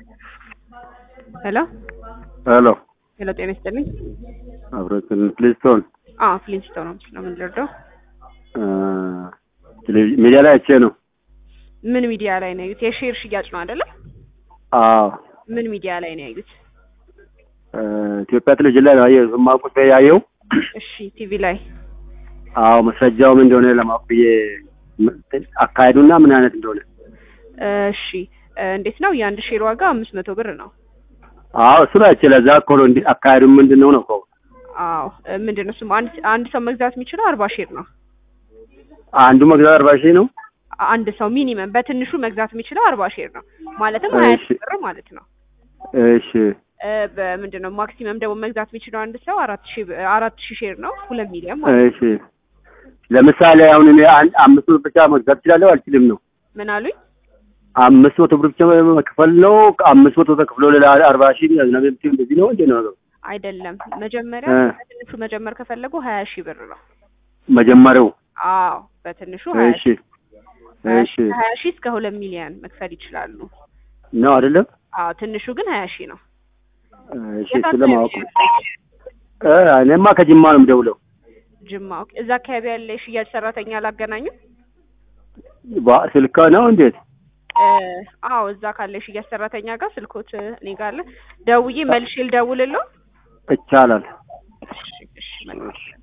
ሄሎ ሄሎ ሄሎ፣ ጤና ይስጥልኝ። አብረትን ፕሊስቶን አዎ ፍሊንስቶን ነው ነው የምንረዳው። ቴሌቪዥን ሚዲያ ላይ አይቼ ነው። ምን ሚዲያ ላይ ነው ያዩት? የሼር ሽያጭ ነው አይደለ? አዎ ምን ሚዲያ ላይ ነው ያዩት? ኢትዮጵያ ቴሌቪዥን ላይ ነው ያየሁት። ማቁት ያየው። እሺ ቲቪ ላይ አዎ መስረጃው ምን እንደሆነ ለማወቅ ብዬ አካሄዱና ምን አይነት እንደሆነ እሺ እንዴት ነው? የአንድ ሼር ዋጋ አምስት መቶ ብር ነው። አዎ እሱ ላይ አይቼ ለዛ እኮ ነው እንዲህ አካሄዱ ምንድን ነው ነው እኮ አዎ ምንድን ነው እሱም አንድ አንድ ሰው መግዛት የሚችለው አርባ ሼር ነው። አንዱ መግዛት አርባ ሺህ ነው። አንድ ሰው ሚኒመም በትንሹ መግዛት የሚችለው አርባ ሼር ነው ማለትም ሀያ እሺ። ሺህ ብር ማለት ነው። እሺ እ በምንድን ነው ማክሲመም ደግሞ መግዛት የሚችለው አንድ ሰው አራት ሺህ ብ- አራት ሺህ ሼር ነው ሁለት ሚሊዮን ማለት ነው። እሺ ለምሳሌ አሁን እኔ አንድ አምስት ብር ብቻ መግዛት እችላለሁ አልችልም ነው? ምን አሉኝ? አምስት መቶ ብር ብቻ መክፈል ነው። አምስት መቶ ተከፍሎ ሌላ አርባ ሺህ ያዝናብ እንደዚህ ነው እንዴ ነው ነገሩ? አይደለም መጀመሪያ እ በትንሹ መጀመር ከፈለጉ ሀያ ሺህ ብር ነው። መጀመሪያው አዎ በትንሹ ሀያ እሺ ሺህ ሀያ እሺ ሺህ ከሀያ ሺህ እስከ ሁለት ሚሊዮን መክፈል ይችላሉ። ነው አይደለም? አዎ ትንሹ ግን ሀያ ሺህ ነው። እሺ ስለማወቅ እ እኔማ ከጅማ ነው የምደውለው። ጅማ ኦኬ። እዛ አካባቢ ያለ የሽያጭ ሰራተኛ አላገናኙ? ባ- ስልክ ነው እንዴት? እ አዎ እዛ ካለ የሽያጭ ሰራተኛ ጋር ስልኮት እኔ ጋር አለ። ደውዬ መልሼ ልደውልለው። ይቻላል። እሺ እሺ መልካም። እሺ